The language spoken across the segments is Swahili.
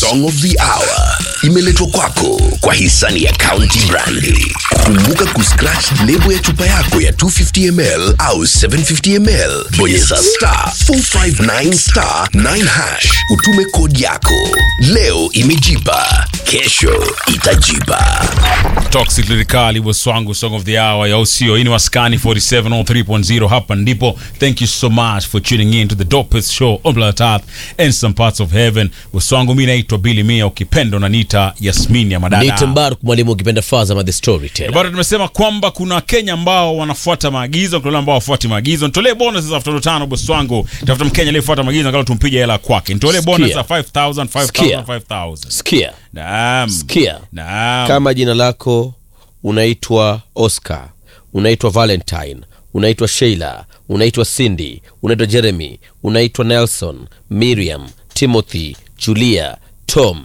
Song of the Hour imeletwa kwako kwa hisani ya County Brandi. Kumbuka kuscratch lebo ya chupa yako ya 250ml au 750ml, bonyeza star 459 star 9 hash, utume kodi yako. Leo imejipa, kesho itajipa. Toxic Lyrically was wangu song of the hour ya usio. Hii ni Waskani 47 on 3.0 hapa ndipo. Thank you so much for tuning in to the dopest show on planet Earth and some parts of heaven. Waswangu mimi naitwa Billy Mia ukipenda unaniita Yasmin ya madada. Nite Mbaruk mwalimu ukipenda Fazama the storyteller. Bado tumesema kwamba kuna Wakenya ambao wanafuata maagizo, kuna wale ambao wafuati maagizo. Nitolee bonus za elfu tano bosi wangu. Tafuta Mkenya aliyefuata maagizo angalau tumpige hela kwake. Nitolee bonus za 5000 5000 Sikia. 5000. Sikia, Naam. sikia. Naam. Kama jina lako unaitwa Oscar, unaitwa Valentine, unaitwa Sheila, unaitwa Cindy, unaitwa Jeremy, unaitwa Nelson, Miriam, Timothy, Julia, Tom,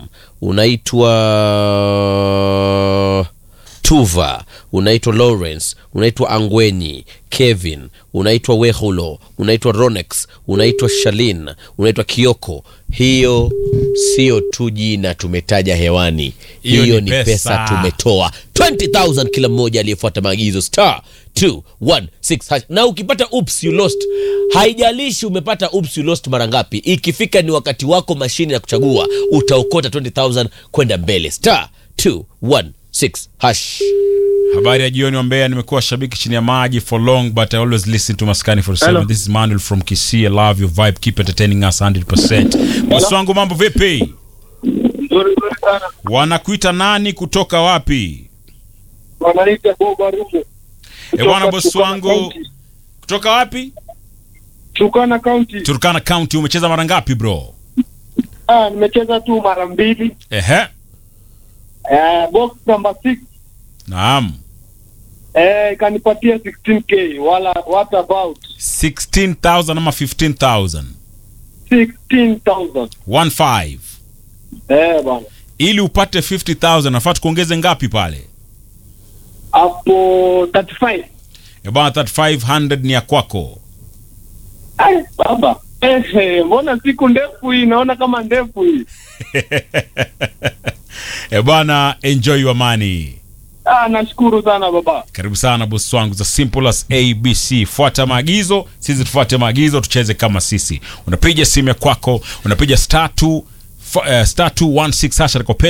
unaitwa Tuva, unaitwa Lawrence, unaitwa Angwenyi, Kevin, unaitwa Wehulo, unaitwa Ronex, unaitwa Shalin, unaitwa Kioko. Hiyo sio tu jina tumetaja hewani, Hiyo hiyo, ni ni pesa, pesa. tumetoa 20000 kila mmoja aliyefuata maagizo star 216 hash. Na ukipata oops you lost, haijalishi umepata oops you lost mara ngapi, ikifika ni wakati wako mashine ya kuchagua, utaokota 20000 kwenda mbele star 216 hash. Habari ya jioni wa Mbeya, nimekuwa shabiki chini ya maji for long but I always listen to Maskani 47. Hello. This is Manuel from Kisii. I love your vibe. Keep entertaining us 100%. Bosi wangu mambo vipi? Nzuri nzuri sana. Wanakuita nani kutoka wapi? Wanaita Boba Rumo. E bwana bosi Turkana wangu County. kutoka wapi? Turkana County. Turkana County. Umecheza mara ngapi bro? Ah, nimecheza tu mara mbili. Ehe. Eh, box number 6 Naam. eh kanipatia 16k wala what about 16,000 ama 15,000? 16000. 15. Eh bana. Ili upate 50,000 nafaa tukuongeze ngapi pale? Hapo 35. E bwana 3500 ni ya kwako. Ai baba. Eh, eh, mbona siku ndefu hii naona kama ndefu hii. E bwana enjoy your money. Ah, nashukuru sana baba. Karibu sana bosi wangu, za simple as ABC. Fuata maagizo, sisi tufuate maagizo, tucheze kama sisi. Unapiga simu ya kwako, unapiga star 2 uh, star 216 hasha